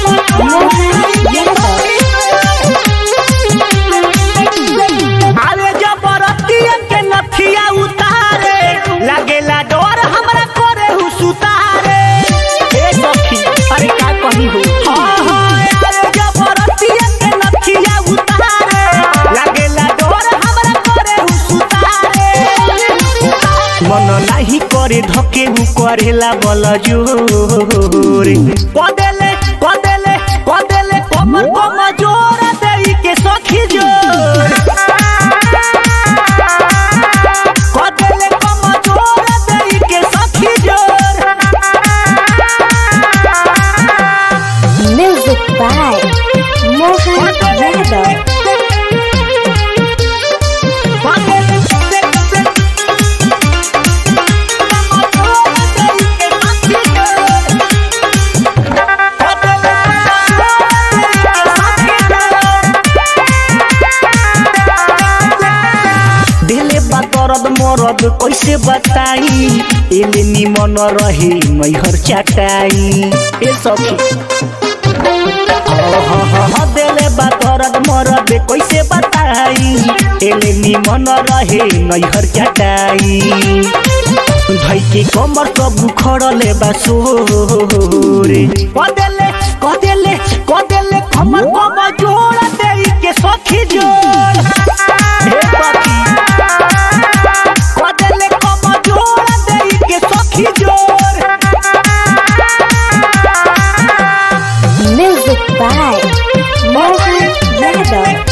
अरे जबरतिया के नथिया उतारे लागेला डर हमरा करे हु सुतारे ए सखी अरे का कही हो हाँ हाँ अरे जबरतिया के नथिया उतारे लागेला डर हमरा करे हु सुतारे मन नाही करे धके हु करेला बल जोरे कदेले कदेले कदेले कमर कम जोर देई के सखी जोर कदेले कम जोर देई के सखी जोर Music by Mohan Yadav. दिले बा दर्द मरद कैसे बताई एले निमन रहे मैहर चाटाई ए सखी दिले बा दर्द मरद कैसे बताई एले निमन रहे नैहर चाटाई भाई के कमर सब खड़ले बा सोरे कदेले कदेले कदेले कमर कम जोड़ दे के सखी जोड़ हे सखी कदेले कम जोड़ दे के सखी जोड़ Music by Mohan Yadav.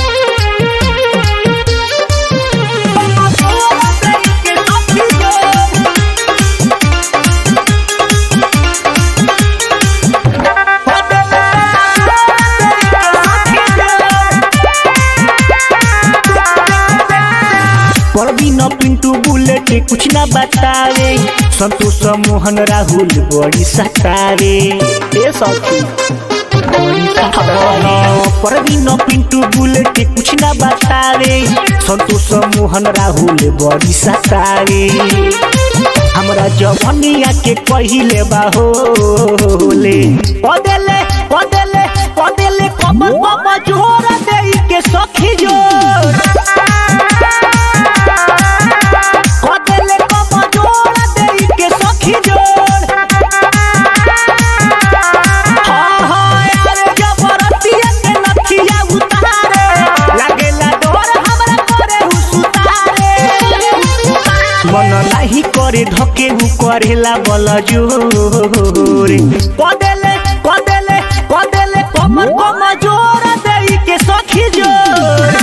Parveen Pintu Bullet कुछ ना बतावे संतोष मोहन राहुल बड़ी सतावे ए सखी बड़ी सतावे परवीन पिंटू बुलेट कुछ ना बतावे संतोष मोहन राहुल बड़ी सतावे हमरा जवनिया के पहिले बाहोले पदेले पदेले पदेले कमर कम जोर देई के सखी जोर कदेले कम जोर देई के सखी जोर हाँ हाँ अरे जबरतिया के नथिया उतारे लागेला डर हमरा करे हु सुतारे मन नाही करे धके हु करेला बल जोरे कदेले कदेले कदेले कमर कम जोर देई के सखी जोर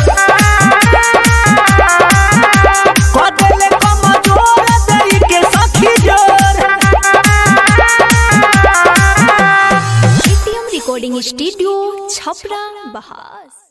कदेले कम जोर देई के सखी जोर एटीएम रिकॉर्डिंग स्टूडियो छपरा बहास